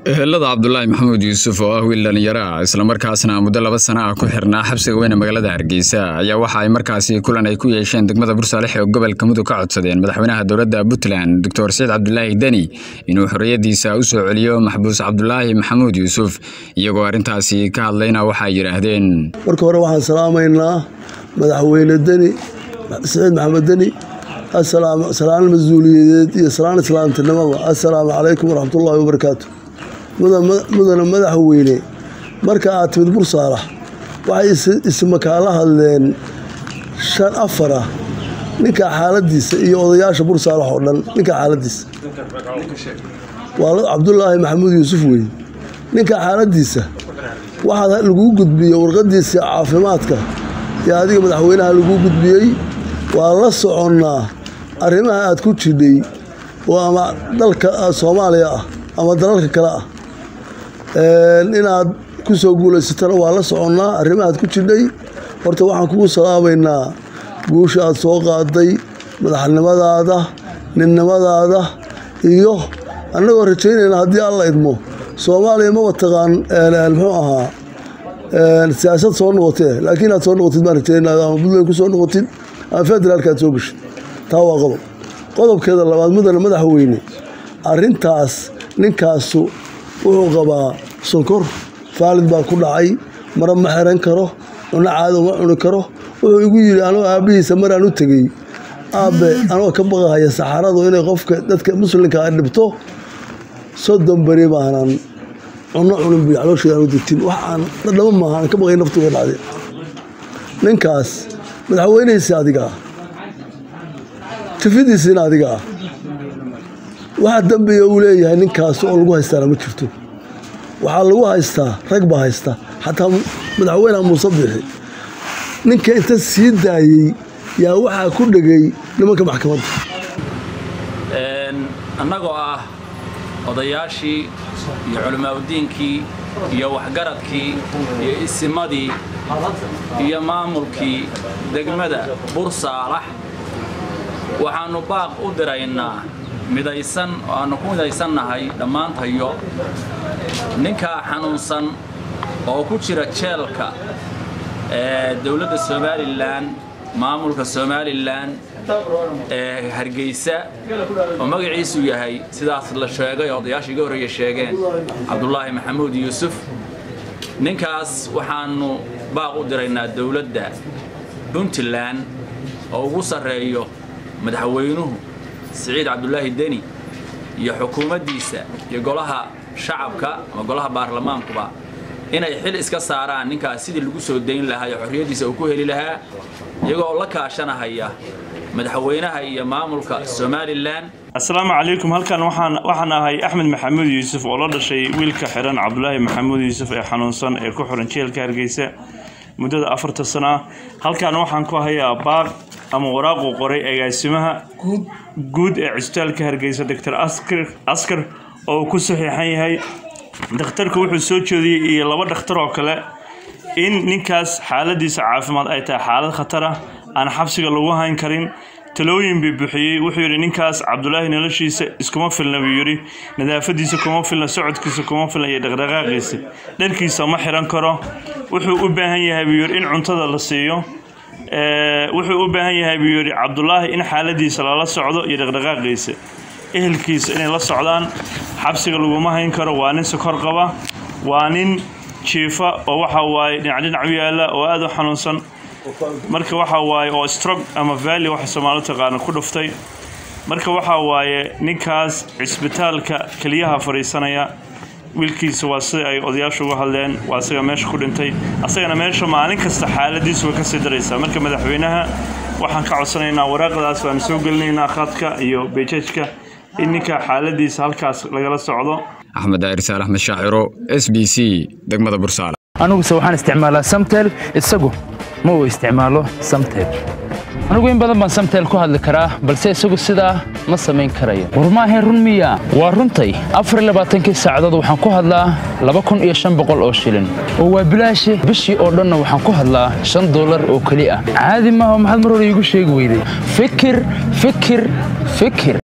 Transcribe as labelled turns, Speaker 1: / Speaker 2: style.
Speaker 1: ehelada cabdulaahi maxamuud yuusuf oo ah wiil dhallinyaro ah islamarkaasna muddo laba sana ah ku xirnaa xabsiga weyne magaalada hargeysa ayaa waxa ay markaasi kulan ay ku yeesheen degmada bursaalex ee gobolka mudug ka codsadeen madaxweynaha dowladda puntland doctor saciid cabdulaahi deni inuu xorriyaddiisa u soo celiyo maxbuus cabdulaahi maxamuud yuusuf iyagoo arrintaasi ka hadlayna waxay yidhaahdeen
Speaker 2: marka hore waxaan salaamaynaa madaxweyne deni saciid maxamed deni salaan mas-uuliyadeed iyo salaan islaamtinimaba assalaamu calaykum waraxmatullaahi wabarakaatu mudana madaxweyne marka aad timid bursaalax waxay ismakaala hadleen shan afar ah ninka xaaladiisa iyo odayaasha bursaalax oo dhan ninka xaaladiisa waa cabdulaahi maxamuud yuusuf wey ninka xaaladiisa waxaa laguu gudbiyey warqadiisa caafimaadka iyo adiga madaxweynaha laguu gudbiyey waa la soconnaa arrimaha aad ku jidhay oo ama dalka soomaaliya ah ama dalalka kale ah inaad ku soo guulaysatana waa la soconnaa arrimahaad ku jidhay horta waxaan kugu salaabaynaa guusha aad soo qaaday madaxnimadaada ninnimadaada iyo annagoo rajaynayna haddii alla idmo soomaaliya maba taqaan muxuu ahaa siyaasad soo noqotee laakiin aad soo noqotid baan rajaynaa ama puntland ku soo noqotid ama federaalka aad soo geshid taa waa qodob qodobkeeda labaad mudana madaxweyne arrintaas ninkaasu wuxuu qabaa sonkor faalid baa ku dhacay mara ma xiran karo cunno caado ma cuni karo wuxuu igu yidhi anoo aabbihiisa maraan u tegey aabbe anoo ka baqahaya saxaradu inay qofka dadka muslimka a dhibto soddon beri baanan cunno cunin buy caloosheeda aanu degtin wax aan dhadhamo maaha aan ka baqay naftuga dhacday ninkaas madaxweynihiisi adiga ah tifidiisiina adiga ah waxa dambiya uu leeyahay ninkaas oo lagu haystaana ma jirto waxaa lagu haystaa rag baa haysta xataa madaxweyneha muuse bixi ninka inta sii daayey yaa waxaa ku dhegay nimanka maxkamadda
Speaker 3: annagoo ah odayaashii iyo culimaauddiinkii iyo waxgaradkii iyo isimadii iyo maamulkii degmada bursaalax waxaannu baaq u diraynaa midaysan oo aannu ku midaysannahay dhammaantayo ninkaa xanuunsan oo ku jira jeelka ee dowladda somalilan maamulka somalilan ee hargeysa oo magaciisu yahay sidaas la sheegay oo odayaashii iga horreeya sheegeen cabdulaahi maxamuud yuusuf ninkaas waxaannu baaq u diraynaa dowladda puntland oo ugu sarreeyo madaxweynuhu siciid cabdulaahi deni iyo xukuumaddiisa iyo golaha shacabka ama golaha baarlamaankuba inay xil iska saaraan ninkaas sidii lagu soo dayn lahaa iyo xorriyaddiisa uu ku heli lahaa iyagoo la kaashanahaya madaxweynaha iyo maamulka somalilan
Speaker 4: assalaamu calaykum halkan waxaan ahay axmed maxamuud yuusuf oo la dhashay wiilka xiran cabdulaahi maxamuud yuusuf ee xanuunsan ee ku xiran jeelka hargeysa muddada afarta sano ah halkan waxaan ku hayaa baaq ama waraaquu qoray agaasimaha guud ee cisbitaalka hargeysa doctor askar oo uu ku saxiixan yahay dhakhtarku wuxuu soo jeediyey iyo laba dhakhtar oo kale in ninkaas xaaladiisa caafimaad ay tahay xaalad khatar ah aan xabsiga lagu hayn karin talooyin bii buxiyey wuxuu yidhi ninkaas cabdulaahi noloshiisa iskuma filna buu yidhi nadaafadiisa kuma filna socodkiisa kuma filna iyo dhaqdhaqaaqiisa dharkiisa ma xiran karo wuxuu u baahan yahay buu yidhi in cuntada la siiyo wuxuu u baahan yahay buu yidhi cabdulaahi in xaaladiisa lala socdo iyo dhaqdhaqaaqiisa ehelkiisa inay la socdaan xabsiga laguma hayn karo waa nin sokor qaba waa nin jiifa oo waxa waaye dhinac dhinac u yaala oo aada u xanuunsan marka waxa waaye oo strog ama valley waxa soomaali taqaana ku dhuftay marka waxa waaye ninkaas cisbitaalka keliyaha fadhiisanaya wiilkiisa waa sida ay odayaashu uga hadleen waa isaga meesha ku dhintay asagana meesha maalin kasta xaaladiisu way kasii daraysaa marka madaxweynaha waxaan ka codsanaynaa waraaqdaas waanu soo gelinaynaa khadka iyo bejajka in ninka xaaladiisa halkaas lagala socdo
Speaker 1: axmed daahir saal axmed shaaciro s b c degmada bursaale
Speaker 5: aniguse waxaan isticmaalaa samtel isagu ma uu isticmaalo samtel anigu in badan baan samtel ku hadli karaa balse isagu sidaa ma samayn karayo war maahayn run miya waa runtay afarlabaaatankii saacadood waxaan ku hadlaa laba kun iyo shan boqol oo shilin oo waa bilaashi bishii oo dhanna waxaan ku hadlaa shan dollar oo keli ah caadi maaha maxaad mar hore iigu sheegi weyday fikir fikir fikir